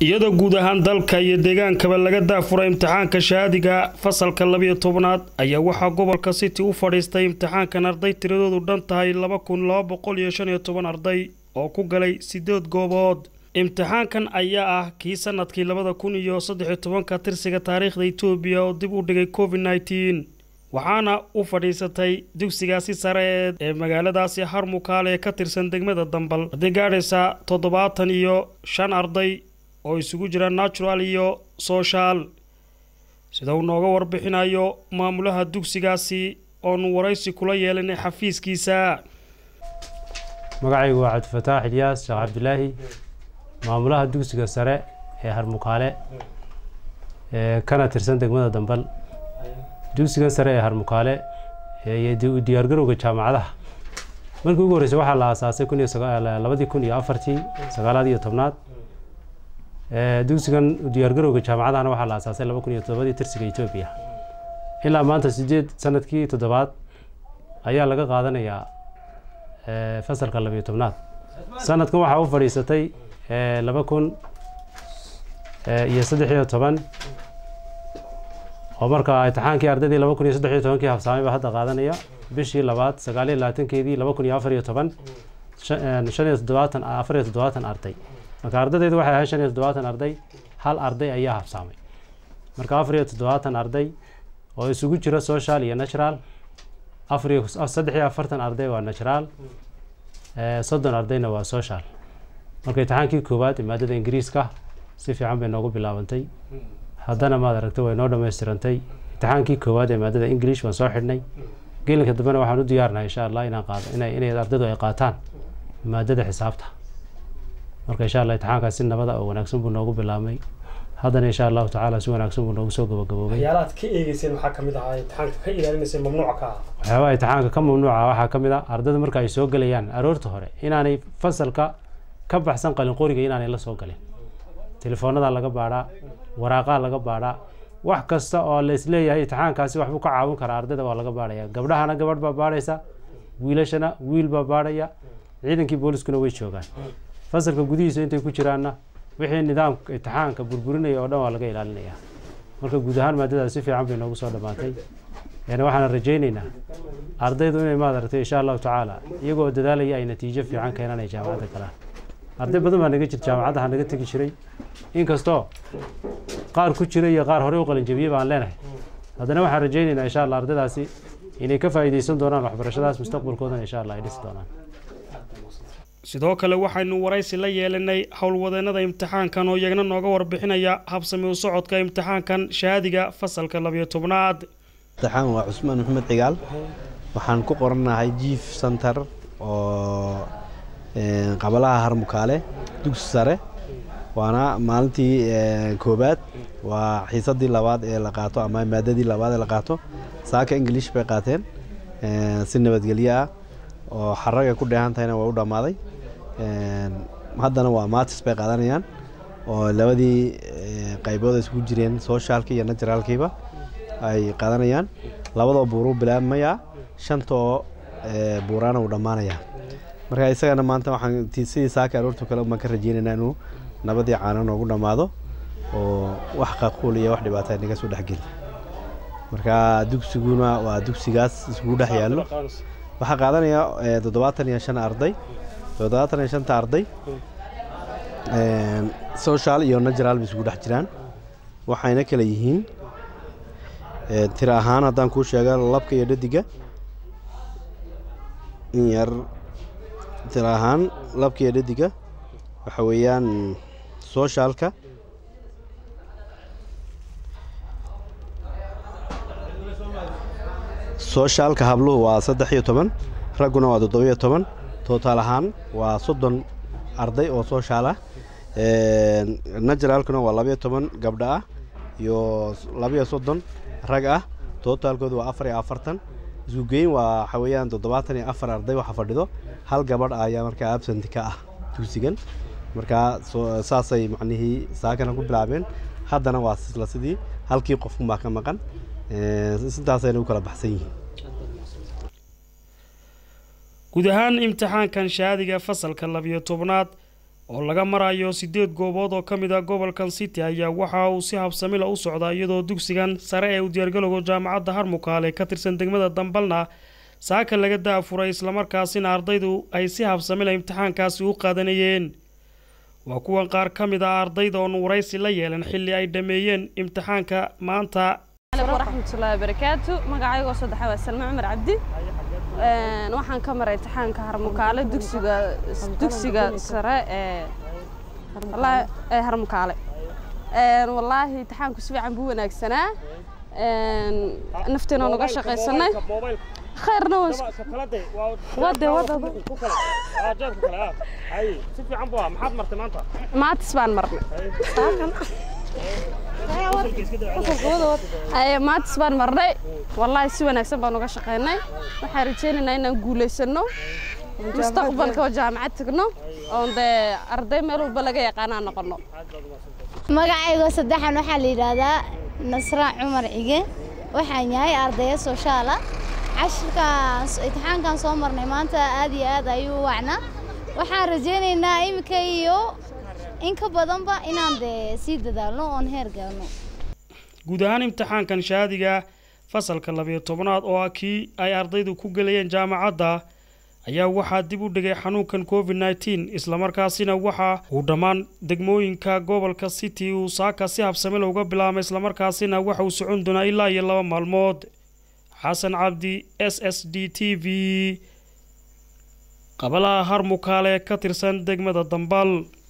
iyadoo guud ahaan dalka iyo deegaankaba laga daafuray imtixaanka shahaadiga fasalka labiyo tobnaad ayaa waxaa gobolka city u fadhiistay imtixaankan arday tiradoodu dhan tahay laba kun laba boqol iyo shan iyo toban arday oo ku galay sideed goobood imtixaankan ayaa ah kii sanadkii labada kun iyo saddexiyo tobanka tirsiga taariikhda etoobiya oo dib u dhigay covid nneteen waxaana u fadhiisatay dugsigaasi sare ee magaaladaasi harmukaale ee ka tirsan degmada dambal haddii gaadhaysa toddobaatan iyo shan arday oo isugu jira natural iyo sooshaal sida uu nooga warbixinayo maamulaha dugsigaasi oonu waraysi kula yeelanay xafiiskiisa magacaygu waa cabdifataax ilyaas sheekh cabdilaahi maamulaha dugsiga sare ee harmukaale ee kana tirsan degmada dambal dugsigan sare ee harmukaale iyo diyaargarowga jaamacadaha markii ugu horreysay waxaa la aasaasay kun iyo labadii kun iyo afartii sagaalaad iyo tobnaad dugsigan diyaargarowga jaamacadahana waxaa la aasaasay laba kun iyo toddobadii tirsiga etoobiya ilaa maanta sideed sanadkii toddobaad ayaa laga qaadanayaa fasalka labiyo tobnaad sanadkan waxaa u fadhiisatay laba kun iyo saddex iyo toban oo marka imtixaankii ardaydii laba kun iyo saddex iyo tobankii hafsaamay baa hadda qaadanaya bishii labaad sagaal iyo labaatankeedii laba kun iyo afar iyo toban shan iyo toddobaatan afar iyo toddobaatan arday marka ardaydeedu waxay ahayd shan iyo toddobaatan arday hal arday ayaa hafsaamay marka afar iyo toddobaatan arday oo isugu jira social iyo natural afar iyo saddex iyo afartan arday waa natural soddon ardayna waa social marka imtixaankii koowaad ee maadada ingiriiska si fiican bay noogu bilaabantay haddana maad aragta way noo dhammaystirantay imtixaankii koowaad ee maadada english waan soo xidhnay gelinka dambena waxaan u diyaarnahay insha allah inaan qaado ina inay ardaydu ay qaataan maadada xisaabta marka insha allah imtixaankaas si nabada oo wanaagsan buu noogu bilaabmay haddana insha allahu tacaala si wanaagsan buu noogu soo gabagaboobay waxyaalaad ka eegeyseen waxaa ka mid ahaa imtixaanka ka ilaalinaysay mamnuuca ka ah waxyaabaha imtixaanka ka mamnuuca waxaa ka mid ah ardayda marka ay soo gelayaan aroorta hore inaanay fasalka ka baxsan qalin qoriga inaanay la soo galin telefoonada laga baadhaa waraaqaa laga baadhaa wax kasta oo la isleeyahay imtixaankaasi waxbuu ka caawin karaa ardayda waa laga baadhaya gabdhahana gabadh baa baadhaysa wiilashana wiil baa baadhaya ciidankii booliskuna way joogaan fasalka gudihiisa intay ku jiraanna wixii nidaamka imtixaanka burburinaya oo dhan waa laga ilaalinaya marka guud ahaan maadadaas si fiican bay noogu soo dhammaatay yani waxaan rajaynaynaa ardaydu inay maad aragtay insha allahu tacaala iyagoo dadaalaya ay natiijo fiican keenaan ay jaamacadda galaan arday badan baa naga jir jaamacadaha naga tegi jiray inkastoo qaar ku jira iyo qaar horey u qalinjabiye baan leenahay haddana waxaan rajaynaynaa insha allah ardaydaasi inay ka faa'iidaysan doonaan waxbarashadaas mustaqbalkoodana insha allah ay dhisi doonaan sidoo kale waxaynu waraysi la yeelanay howlwadeennada imtixaankan oo iyagna nooga warbixinaya habsami u socodka imtixaankan shahaadiga fasalka labiyo tobnaad imtixaan waa cusmaan maxamed cigaal waxaan ku qoranahay jief center oo qabalaha harmukaale dugsi sare waana maalintii koobaad waa xiisadii labaad ee la qaato ama maadadii labaad ee la qaato saaka ingilish bay qaateen si nabadgelyo ah oo xaraga ku dheehan tahayna waa u dhammaaday haddana waa maatis bay qaadanayaan oo labadii qaybood isugu jireen soshaalki iyo naturaalkiiba ay qaadanayaan labadoo buuruu bilaabmayaa shantoo buuraana uu dhammaanayaa marka isagana maanta waxaan sidii saaka aroortu kale baan ka rajeynaynaa inuu nabadii caana noogu dhammaado oo wax qaquul iyo wax dhibaata naga soo dhexgeli marka dugsiguna waa dugsigaas isugu dhex yaallo waxaa qaadanaya toddobaatan iyo shan arday toddobaatan iyo shanta arday social iyo natural bay isugu dhex jiraan waxayna kala yihiin tira ahaan haddaan kuu sheega labka iyo dhadiga in yar tira ahaan labka iyo dhadiga waxa weeyaan soshaalka soshaalka habluhu waa saddex iyo toban ragguna waa toddobiyo toban tootaal ahaan waa soddon arday oo sooshaal ah naturaalkuna waa labayo toban gabdho ah iyo labayo soddon rag ah tootaalkoodu waa afar iyo afartan isku geyn waa waxa weeyaan toddobaatan iyo afar arday waxa fadhido hal gabadh ayaa markaa absent ka ah dugsigan markaa saasay macnihii saakana ku bilaabeen haddana waa isla sidii halkii qofkunbaa ka maqan sidaasayna u kala baxsan yihiin guud ahaan imtixaankan shahaadiga fasalka labiyo tobnaad oo laga marayo sideed goobood oo ka mid ah gobolkan city ayaa waxa uu si habsamila u socdaa iyadoo dugsigan sare ee u diyaargalowga jaamacadda harmukaale ka tirsan degmada dambalna saaka laga daafuray islamarkaasina ardaydu ay si habsamila imtixaankaasi u qaadanayeen waa kuwan qaar ka mid ah ardayda oon waraysi la yeelan xilli ay dhammeeyeen imtixaanka maanta waraxmatullaahi barakaatu magacaygoo saddexa waa salme cumar cabdi waxaan ka maray imtixaanka harmukaale dugsiga dugsiga sare ee ee harmukaale wallaahi imtixaanku si fiican buu wanaagsanaa nafteena nuga shaqaysanay khayrna wade maatis baan marnay maatis baan marnay wallaahi si wanaagsan baan uga shaqaynay waxaan rajaynaynaa inaan guulaysano mustaqbalka oo jaamacad tagno oon dee arday meel walba laga yaqaanaa noqono magacaygo saddexan waxaa la yidhaahdaa nasraan cumar cige waxaan yahay ardaya sooshaala cashirkaan imtixaankan soo marnay maanta aad iyo aad ayuu u wacnaa waxaan rajaynaynaa iminka iyo in ka badanba inaan dee sii dadaalno oon heer galno guud ahaan imtixaankan shahaadiga fasalka labiyo tobnaad oo ah kii ay ardaydu ku gelayeen jaamacadda ayaa waxaa dib u dhigay xanuunkan covid nneteen islamarkaasina waxa uu dhammaan degmooyinka gobolka city uu saaka si habsamila uga bilaabmay islamarkaasina waxa uu socon doonaa ilaa iyo laba maalmood xasan cabdi s s d t v qabalaha harmukaale ka tirsan degmada dambal